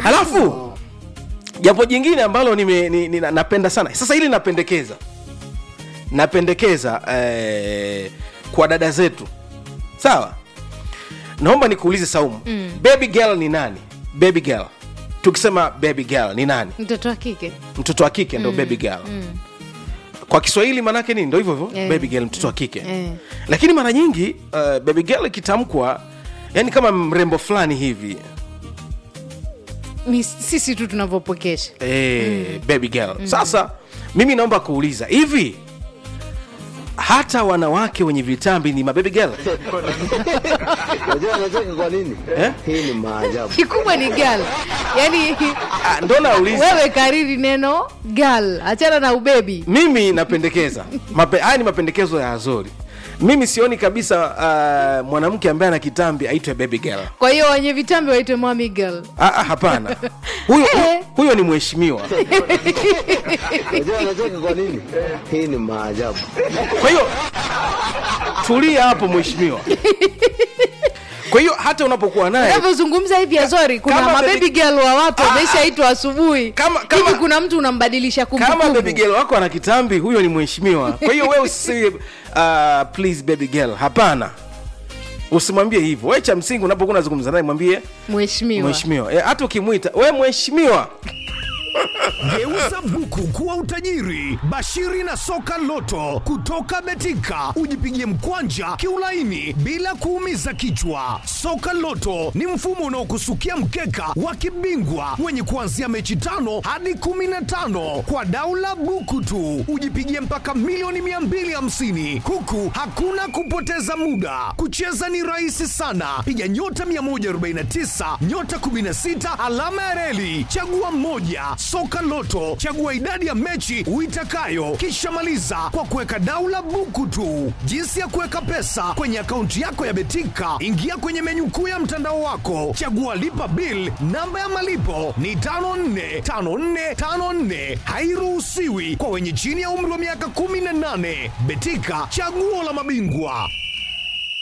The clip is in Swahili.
alafu jambo jingine ambalo nime, ni, ni, napenda sana sasa hili napendekeza napendekeza eh, kwa dada zetu sawa naomba nikuulize saumu mm. baby girl ni nani baby girl tukisema baby girl ni nani mtoto wa kike mtoto wa kike ndo baby girl kwa kiswahili manake nini ndo hivyo hivyo Eh. baby girl mtoto wa kike Eh. lakini mara nyingi uh, baby girl ikitamkwa yani kama mrembo fulani hivi Ni sisi tu tunavyopokesha eh, baby girl sasa mimi naomba kuuliza hivi hata wanawake wenye vitambi ni mababy girl Unajua anacheka kwa nini? Eh? Hii ni maajabu. kikubwa ni gal yaani Ah, ndo nauliza wewe kariri neno gal achana na ubebi mimi napendekeza Mape, haya ni mapendekezo ya azori mimi sioni kabisa uh, mwanamke ambaye ana kitambi aitwe baby girl kwa hiyo wenye vitambi waitwe mami gal ah, ah, hapana huyo, Eh. huyo ni mheshimiwa Unajua anacheka kwa nini? Hii ni maajabu. kwa hiyo tulia hapo mheshimiwa kwa hiyo hata unapokuwa naye unavyozungumza hivi azori kuna Kama mabebi baby- gal wa watu Ah, wameshaitwa asubuhi Kama- kama- hivi kuna mtu unambadilisha kama kumbukumbu baby girl wako ana kitambi huyo ni mheshimiwa kwa hiyo wewe usi uh, please baby girl hapana usimwambie hivyo we cha msingi unapokuwa unazungumza naye mwambie mheshimiwa mheshimiwa Eh, hata ukimwita we mheshimiwa Geuza buku kuwa utajiri. Bashiri na soka loto kutoka Betika, ujipigie mkwanja kiulaini bila kuumiza kichwa. Soka loto ni mfumo unaokusukia mkeka wa kibingwa wenye kuanzia mechi tano hadi kumi na tano kwa daula buku tu, ujipigie mpaka milioni 250 huku hakuna kupoteza muda. Kucheza ni rahisi sana, piga nyota 149 nyota 16 alama ya reli, chagua moja. Soka Loto, chagua idadi ya mechi uitakayo, kisha maliza kwa kuweka daula buku tu. Jinsi ya kuweka pesa kwenye akaunti yako ya Betika, ingia kwenye menyu kuu ya mtandao wako, chagua lipa bill. Namba ya malipo ni 545454, hairuhusiwi kwa wenye chini ya umri wa miaka 18. Betika, chaguo la mabingwa.